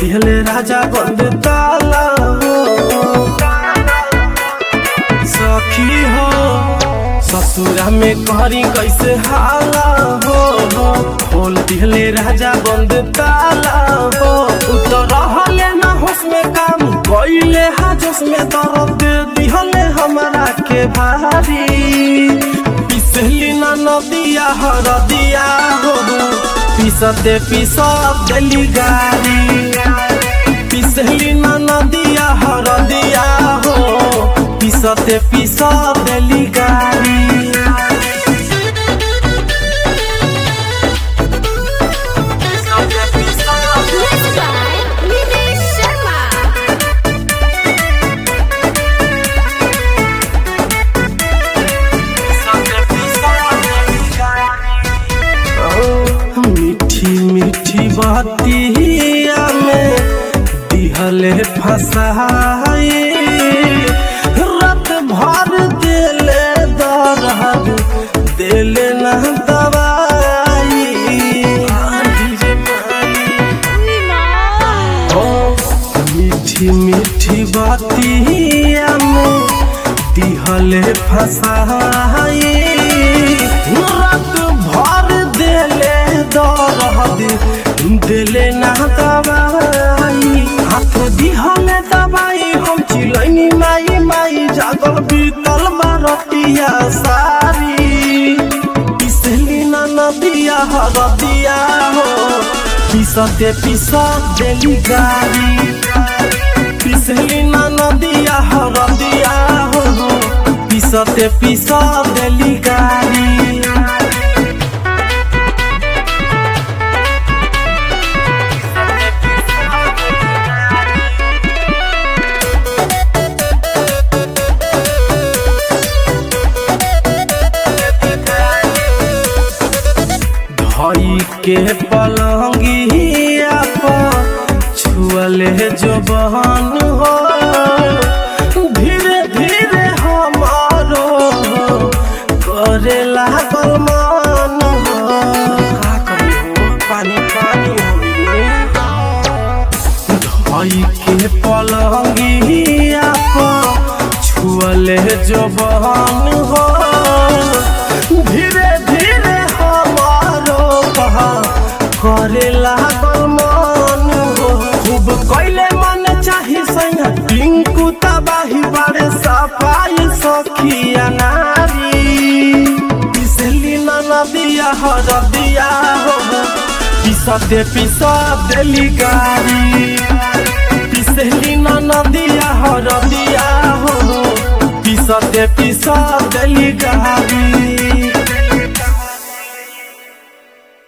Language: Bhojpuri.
दिहले राजा बंद ताला हो सखी हो ससुरा में करी कैसे हाला हो बोल दिहले राजा बंद ताला हो उतर रहले ना होश में काम कइले हाजस में दर्द दिहले हमरा के भारी पिसली ना नदिया हर दिया हो पिसते पिसत देली गारी पिसली ना नदिया हर दिया हो पिसते पिसत देली गारी Mixed by Nilesh Sharma. मीठी मीठी बातिया में दिहले फसाई रात भर दिले दर्द दिले न दवाई ओ मीठी मीठी बातिया में दिहले फसाई रात भर दिले दर्द दिले ना दवाई हाथ दिहले दवाई हम चिलैनी माई माई जागल बीतल मारतिया सारी पिसली ना नदिया हरदिया हो पिसते पिसत देली गारी पिसली ना नदिया हरदिया हो पिसते पिसत देली गारी धई के पलंगिया पर छुअले जो बहन हो धीरे धीरे हमारो करे लागल मन हो का करी हो पानी पानी धई के पलंगिया पर छुअले जो बहन हो धीरे धीरे हमारो कहा करे लागल मन हो खूब कैले मन चाही सैया टिंकू तबाही बारे सफाई सखिया नारी पिसली ना नदिया हर दिया हो पिसते पिसा देली गारी पिसली ना नदिया हर दिया हो पिसते पिसा देली गारी